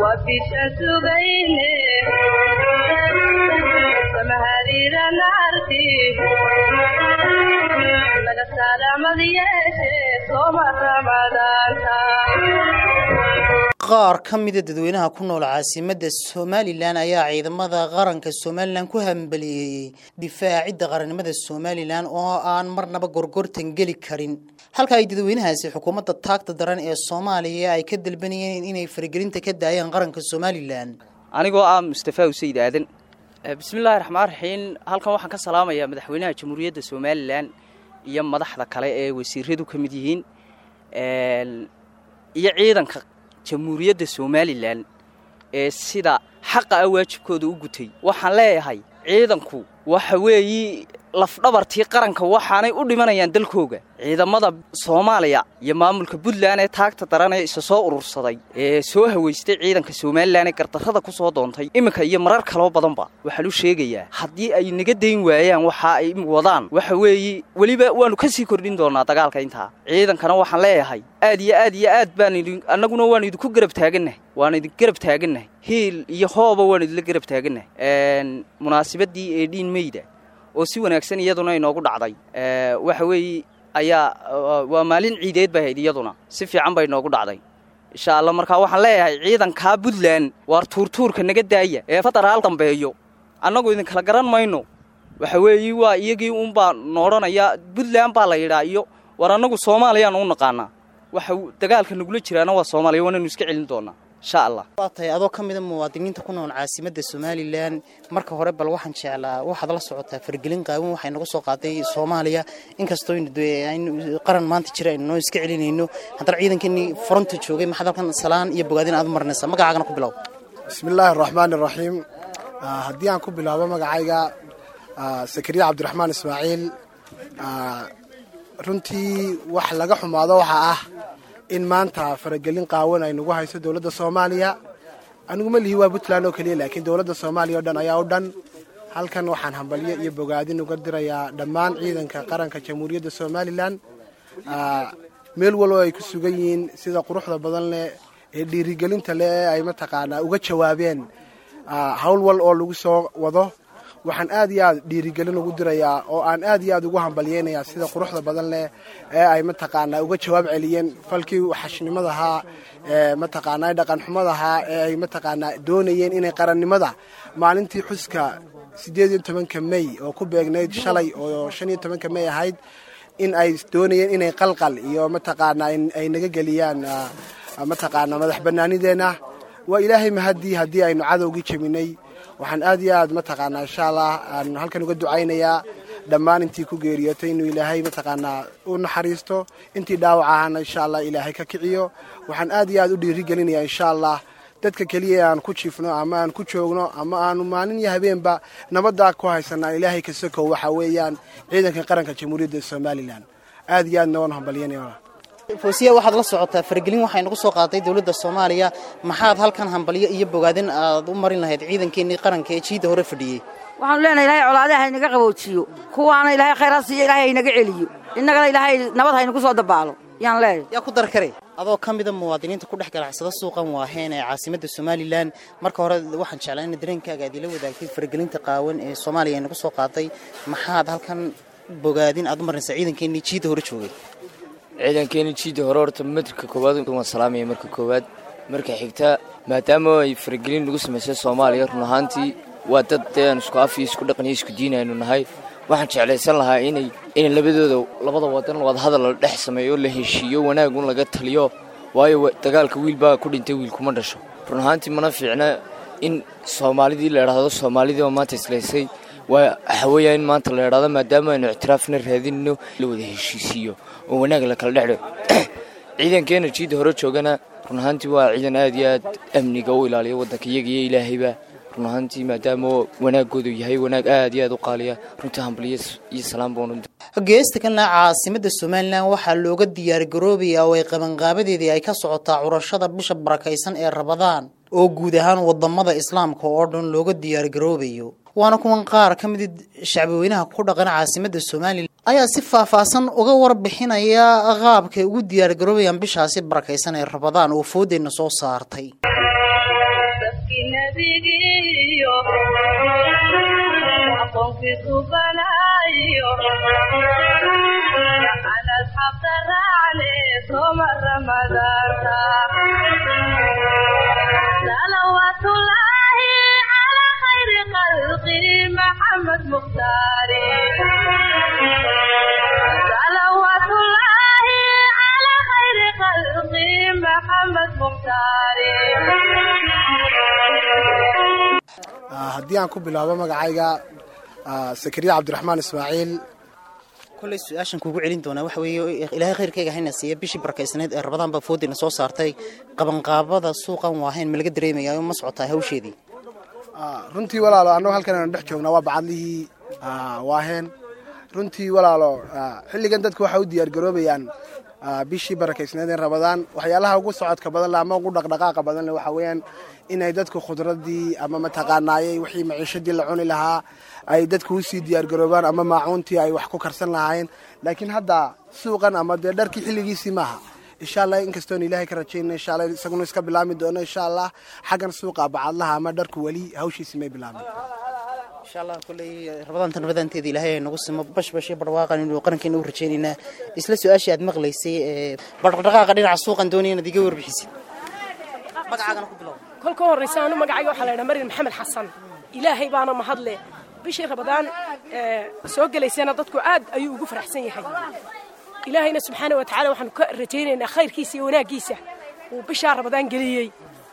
bisha sugayne samahadira naarti laga salaamad yeeshe sooma ramadaanta qaar ka mida dadweynaha ku nool caasimadda somalilan ayaa ciidamada qaranka somalilan ku hambaliyeeyey difaacidda qarannimada somalilan oo aan marnaba gorgortan geli karin halka ay dadweynahaasi xukuumadda taagta daran ee soomaaliya ay ka dalbanayeen inay faragelinta ka daayaan qaranka somalilan anigoo ah mustafa usayd aadan bismillaahi raxmaan raxiim halkan waxaan ka salaamayaa madaxweynaha jamhuuriyadda somalilan iyo madaxda kale ee wasiiradu ka mid yihiin iyo ciidanka jamhuuriyadda somalilan ee sida xaqa ah waajibkooda u gutay waxaan leeyahay ciidanku waxa weeyi lafdhabartii qaranka waxaanay u dhimanayaan dalkooga ciidamada soomaaliya iyo maamulka puntland ee taagta daran ee isa soo urursaday ee soo haweystay ciidanka somalilan ee gardarrada ku soo doontay iminka iyo marar kaloo badanba waxaan u sheegayaa haddii ay naga dayn waayaan waxa ay wadaan waxa weeyi weliba waannu ka sii kordhin doonaa dagaalka intaa ciidankana waxaan leeyahay aad iyo aad iyo aad baan idin annaguna waanu idinku garab taagannahay waanu idin garab taagannahay hiil iyo hooba waanu idinla garab taagannahay munaasabadii ee dhiin meyda oo si wanaagsan iyaduna inoogu dhacday waxa weeye ayaa waa maalin ciideed bay hayd iyaduna si fiican bay inoogu dhacday insha allah markaa waxaan leeyahay ciidankaa puntland waar tuurtuurka naga daaya ee federaal dambeeyo annagu idinkala garan mayno waxa weeye waa iyagii uunbaa noodhanaya puntland baa la yidhaa iyo war annagu soomaaliyaan u naqaanaa waxa dagaalka nagula jiraana waa soomaaliya waanaynu iska celin doonaa insha allah waa tahay adoo ka mida muwaadiniinta ku nool caasimadda somalilan marka hore bal waxaan jeclaa waxaad la socotaa fargelin qaawan waxay naga soo qaaday soomaaliya inkastoo aynu qaran maanta jira aynu noo iska celinayno haddana ciidankeenii fronta joogay maxaad halkan salaan iyo bogaadin aad u marinaysaa magacaagana ku bilow bismillaahi araxmaan iraxiim haddii aan ku bilaabo magacayga sakariya cabdiraxmaan ismaaciil runtii wax laga xumaado waxaa ah in maanta faragelin qaawan ay nagu hayso dowladda soomaaliya aniguma lihi waa puntland oo keliya laakiin dowladda soomaaliya o dhan ayaa u dhan halkan waxaan hambalyo iyo bogaadin uga dirayaa dhammaan ciidanka qaranka jamhuuriyadda somalilan meel walbo ay ku sugan yihiin sida quruxda badan leh ee dhiirigelinta leh ee ay mataqaanaa uga jawaabeen hawl wal oo lagu soo wado waxaan aad iyo aad dhiirigelin ugu dirayaa oo aan aad iyo aad ugu hambalyeynayaa sida quruxda badan leh ee ay mataqaanaa uga jawaab celiyeen falkii xashnimadahaa ee mataqaanaa dhaqanxumadahaa ee ay mataqaanaa doonayeen inay qarannimada maalintii xuska siddeed iyo tobanka mey oo ku beegnayd shalay oo shan iyo tobanka mey ahayd in ay doonayeen inay qalqal iyo mataqaanaa ay naga geliyaan mataqaanaa madax bannaanideenna waa ilaahay mahadii haddii aynu cadowgii jebinay waxaan aad iyo aad mataqaanaa insha allah aan halkan uga ducaynayaa dhammaan intii ku geeriyootay inuu ilaahay mataqaanaa u naxariisto intii dhaawac ahana insha allah ilaahay ka kiciyo waxaan aad iyo aad u dhiirigelinayaa insha allah dadka keliya aan ku jiifno ama aan ku joogno ama aanu maalin iyo habeenba nabaddaa ku haysanaa ilaahay ka sokow waxa weeyaan ciidanka qaranka jamhuuriyadda somalilan aad iyo aadna waan hambalyanaya foosiya waxaad la socotaa faragelin waxay nagu soo qaaday dowladda soomaaliya maxaad halkan hambalyo iyo bogaadin aad u marin lahayd ciidankeenii qaranka ee jiidda hore fadhiyey waxaanu leenahay ilahay colaadaha haynaga qaboojiyo kuwaana ilaahay khayraad siiyo ilahay haynaga celiyo innagana ilaahay nabad haynagu soo dabaalo yaan leeyahay yaa ku dar kare adoo ka mida muwaadiniinta ku dhex ganacsada suuqan waaheen ee caasimadda somalilan marka hore waxaan jeclaa ina dareenkaaga aad ila wadaagtay faragelinta qaawan ee soomaaliya ay nagu soo qaaday maxaad halkan bogaadin aad u marinaysaa ciidankeenii jiidda hore joogay ciidankeeni jiidda hore horta matrika koowaad waan salaamaya marka koowaad marka xigta maadaama ay faragelin lagu samaysay soomaaliya run ahaantii waa dad dee aan isku af iyo isku dhaqan iyo isku diin aynu nahay waxaan jeclaysan lahaa inay inay labadooda labada wadan wadahadal la dhex sameeyo la heshiiyo wanaagun laga taliyo waayo dagaalka wiil baa ku dhintay wiil kuma dhasho run ahaantii mana fiicna in soomaalidii la idhaahdo soomaalidii oo maanta islaysay waa waxaweeyaa in maanta la idhaahdo maadaama aynu ictiraafna raadinno la wada heshiisiiyo oo wanaag la kala dhexdho ciidankeena jiidda hore joogana run ahaantii waa ciidan aad iyo aad amniga u ilaaliya waddanka iyaga iyo ilaahayba run ahaantii maadaama wanaagoodu yahay wanaag aad iyo aad u qaaliya runtii hambaliyo iyo salaam baan geesta kana caasimadda somalilan waxaa looga diyaargaroobayaa oo ay qabanqaabadeedii ay ka socotaa curashada bisha barakaysan ee rabadaan oo guud ahaan wadamada islaamka oo dhan looga diyaargaroobayo waana kuwan qaar ka mid shacbweynaha ku dhaqan caasimadda somalilan ayaa si faahfaahsan uga warbixinaya qaabkay ugu diyaargaroobayaan bishaasi barakaysan ee rabadaan oo foodeyna soo saartay safkii nebigiiyo aqoonkiisu banaayo aan asxaabta raacne sooma ramadaanta salawaatullaahi calaa khayri khalqi maxamed mukhtaari salawaatullaahi calaa khayri khalqi maxamed mukhtaari haddii aan ku bilaabo magacayga sakariya cabdiraxmaan ismaaciil kolley su-aashan kuugu celin doonaa waxa weeye ilaahay khayrkayga hayna siiya bishii barakaysnayd ee rabadaan baa foodina soo saartay qabanqaabada suuqan waahayn ma laga dareemayaa ma socotaa hawsheedii runtii walaalo annagu halkan aanu dhex joognaa waa bacadlihii waaheen runtii walaalo xilligan dadku waxay u diyaargaroobayaan bishii barakaysnayd ee rabadaan waxyaalaha ugu socodka badan leh ama ugu dhaqdhaqaaqa badan leh waxaa weeyaan inay dadku khudradii ama mataqaanaayey wixii maciishadii la cuni lahaa ay dadku usii diyaargaroobaan ama maacuuntii ay wax ku karsan lahaayeen laakiin hadda suuqan ama dee dharkii xilligiisii maaha insha allah inkastoon ilaahay ka rajayna insha allah isaguna iska bilaami doono insha allah xaggan suuqa bacadlaha ama dharku weli hawshiisi may bilaabin insha allah kolley rabadaanta rabadaanteeda ilaahay ay nagu simo bash bash iyo barwaaqan inuu qarankeena u rajaynaynaa isla su-aashii aad maqlaysay ee dhaqdhaqaaqa dhinaca suuqan doonaya inaad iga warbixisid magacaagana ku bilow kolka horraysa anu magacayga waxaa la ydhaha maryam maxamed xasan ilaahay baana mahadle bishii rabadaan soo gelaysana dadku aad ayuu ugu faraxsan yahay ilaahayna subxaana wa tacala waxaanu ka rajaynaynaa khayrkiisa iyo wanaaggiisa uu bishaa rabadaan geliyey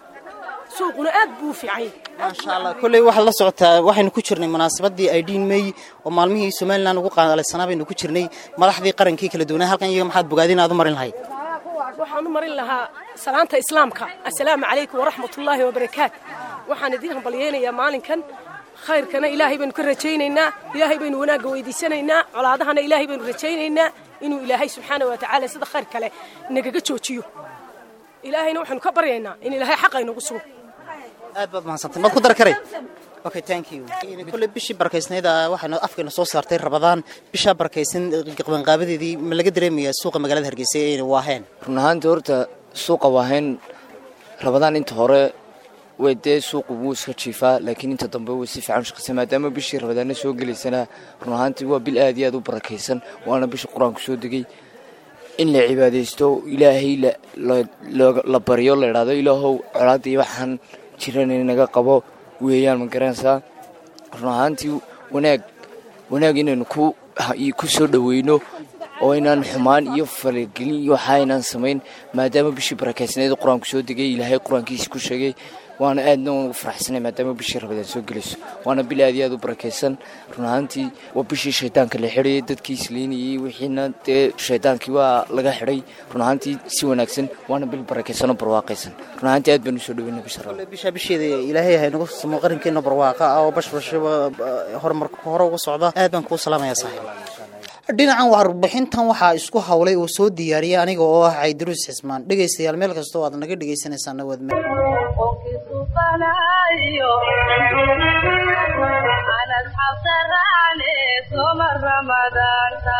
suuquna aad buu u fiican yahay maasha allah kolley waxaad la socotaa waxaynu ku jirnay munaasabadii aidhiin mey oo maalmihii somalilan ugu qaadaleysanaa baynu ku jirnay madaxdii qarankii kala duwanaa halkan iyaga maxaad bogaadin aad u marin lahayd waxaan u marin lahaa salaanta islaamka assalaamu calaykum waraxmatullaahi wabarakaat waxaan idiin hambalyeynayaa maalinkan khayrkana ilaahay baynu ka rajaynaynaa ilaahay baynu wanaagga weydiisanaynaa colaadahana ilaahay baynu rajaynaynaa inuu ilaahay subxaana wa tacaala sida khayr kale nagaga joojiyo ilaahayna waxaynu ka baryaynaa in ilaahay xaqa inagu sugo aad baad mahadsantay maad ku dar karay okay thank you kolley bishii barakaysnayd waxaynu afkeena soo saartay rabadaan bishaa barakaysan qabanqaabadeedii ma laga dareemayaa suuqa magaalada hargeysa ee waaheen run ahaantii horta suuqa waahayn rabadaan inta hore way dee suuqu wuu iska jiifaa laakiin inta dambe way si fiican u shaqaysa maadaama bishii rabadaana soo gelaysana run ahaantii waa bil aad iyo aad u barakaysan waana bishii qur-aanku soo degay in la cibaadaysto ilaahay la baryo la idhaahdo ilaahow colaadii waxaan jiran inaga qabo weeyaan ma garanaysaa run ahaantii wanaag wanaag inaynu ku soo dhoweyno oo inaan xumaan iyo falagelin iyo waxa aynaan samayn maadaama bishii barakaysnayd qur-aanku soo degay ilaahay qur-aankiisa ku sheegay waana aadna ugu faraxsanay maadaama bishii rabadaan soo gelayso waana bil aad iyo aad u barakaysan run ahaantii waa bishii shaydaanka la xidhayay dadkii isliinayay wixiina dee shaydaankii waa laga xidhay run ahaantii si wanaagsan waana bil barakaysan oo barwaaqaysan run ahaantii aad baan usoo dhaweyna bisha rabadaan bisha bisheeda ilaahay hay nagu samo qarankeena barwaaqa ah oo bashbashaba horumarka hore uga socda aad baan kuu salaamayaa saaxiib dhinacan warbixintan waxaa isku hawlay oo soo diyaariyay aniga oo ah caydiruus xismaan dhegaystayaal meel kasta oo aad naga dhegaysanaysaana waad qofkiisu banaayo aan asxaabta raacne sooma ramadaanta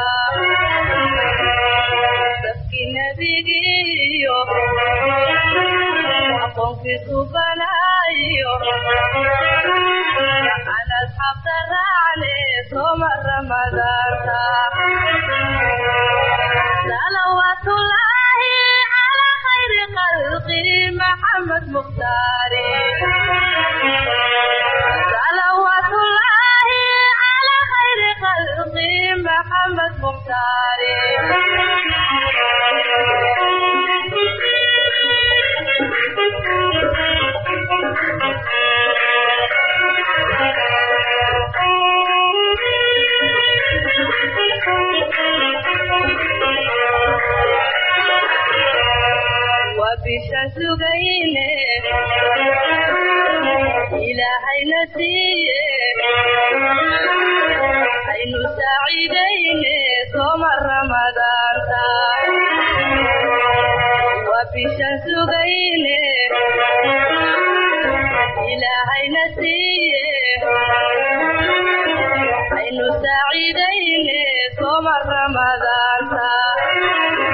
safkii nebigiiyo aqoonkiisu banaayo aan asxaabta raacne sooma ramadaanta salawaatullaahi calaa khayri khalqi maxamed mukhtaari salawaatullaahi calaa khayri khalqi maxamed mukhtaari bishaan sugayne ilaahayna siiye aynu saaciidayne sooma ramadaanta waa bishaan sugayne ilaahayna siiye aynu saaciidayne sooma ramadaanta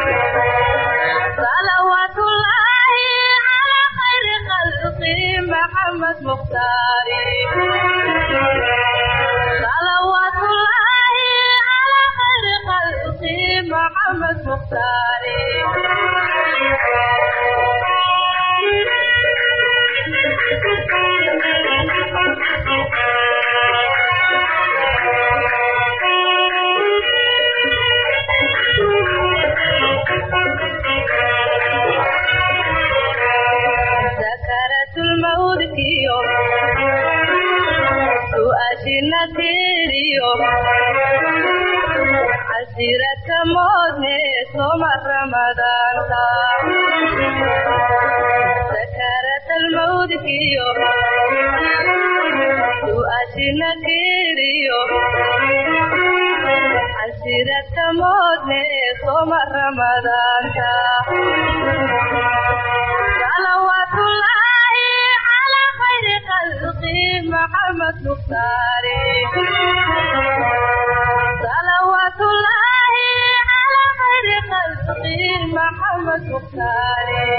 salawaatullaahi calaa khayri khalqi محمد مختاري صلوات الله على خير خلقه محمد مختاري سكرت الموت كيو سؤاشنا تيريو عسيرة موتني صوم رمضان سكرت الموت كيو سؤاشنا تيريو عسيرة موتني صوم رمضان صلوات الله على خير خلقه محمد مختاري صلوات الله على خير خلقه محمد مختاري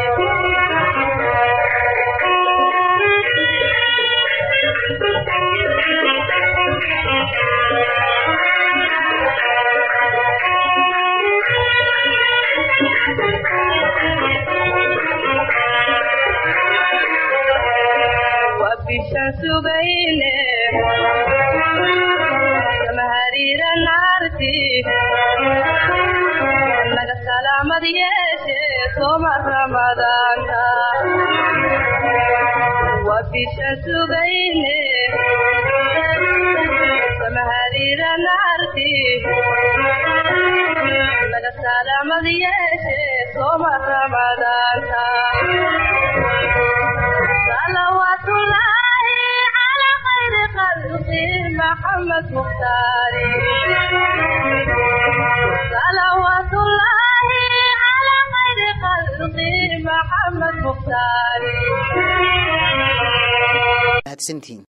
وبالشمس بينه كمهرير نارتي لك السلام ديشي صوم رمضان وبالشمس بينه كمهرير نارتي لك السلام ديشي صوم رمضان صلوات الله على خير خلقه محمد مختاري صلوات الله على خير خلقه محمد مختاري mahadsantihiin